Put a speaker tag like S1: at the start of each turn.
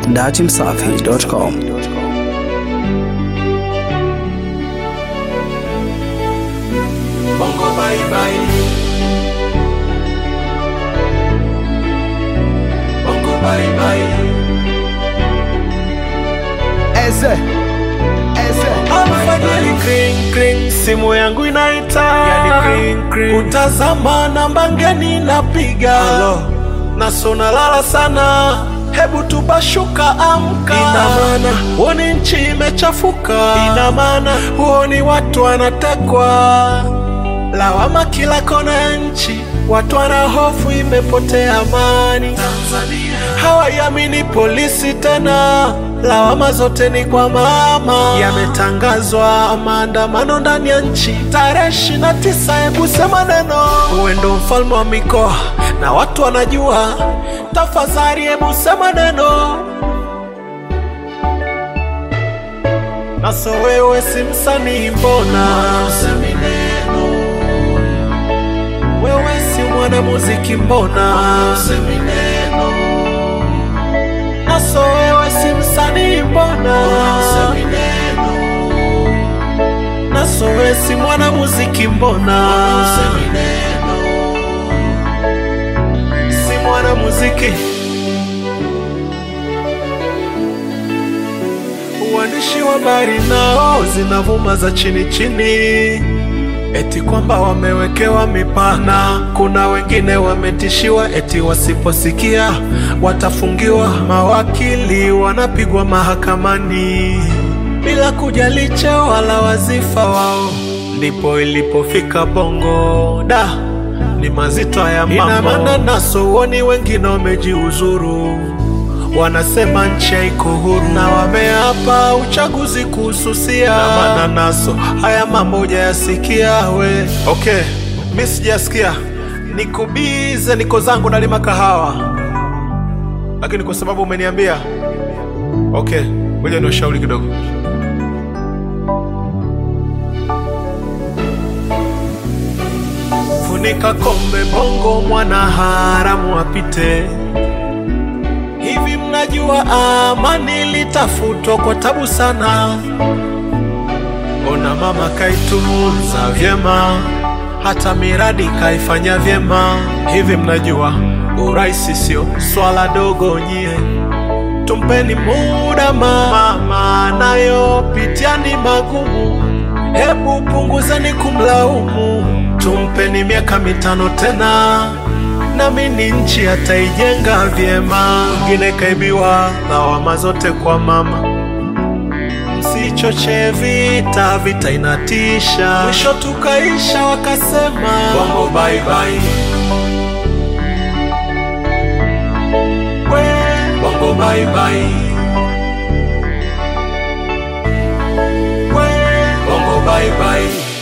S1: datimsafi.com.
S2: Bongo bye bye. Bongo bye bye.
S3: Eze Eze
S2: Alfajiri kring kring, simu yangu inaita, yani kring kring, utazama namba ngeni napiga, nasona lala sana, hebu tubashuka, amka. Ina maana huoni nchi imechafuka, ina maana huoni watu wanatekwa, lawama kila kona ya nchi, watu wana hofu, imepotea amani. Hawaiamini polisi tena, lawama zote ni kwa mama. Yametangazwa maandamano ndani ya nchi tarehe ishirini na tisa. Hebu sema neno, uwe ndo mfalme wa mikoa na watu wanajua. Tafadhali hebu sema neno, naso wewe si msanii, mbona usemi neno? Wewe si mwanamuziki, mbona usemi neno? Naso wewe si msanii, mbona usemi neno? Naso wewe si mwanamuziki, mbona usemi neno? Si mwanamuziki. Uandishi wa habari nao zinavuma za chini chini, eti kwamba wamewekewa mipana. Kuna wengine wametishiwa eti wasiposikia watafungiwa. Mawakili wanapigwa mahakamani bila kujali cheo wala wazifa wao. Ndipo ilipofika Bongo da ni mazito ya mambo. Ina maana naso uoni wengine wamejiuzuru wanasema nchi haiko huru na wameapa uchaguzi kuhususia. Na maana naso haya mambo hujayasikia we. Okay, mi sijasikia, niko bize, niko zangu nalima kahawa, lakini kwa sababu umeniambia, okay, ngoja ni ushauri kidogo. Funika kombe, Bongo mwana haramu apite. Hivi mnajua amani litafutwa kwa tabu sana. Ona mama kaitunza vyema, hata miradi kaifanya vyema. Hivi mnajua uraisi sio swala dogo nyie, tumpeni muda mama, nayopitia ni magumu, hebu punguzeni kumlaumu, tumpeni miaka mitano tena nami ni nchi ataijenga vyema. Mwingine kaibiwa, lawama zote kwa mama. Msichoche vita, vita inatisha. Mwisho tukaisha wakasema Bongo bye bye. We, Bongo bye bye. We, Bongo bye bye.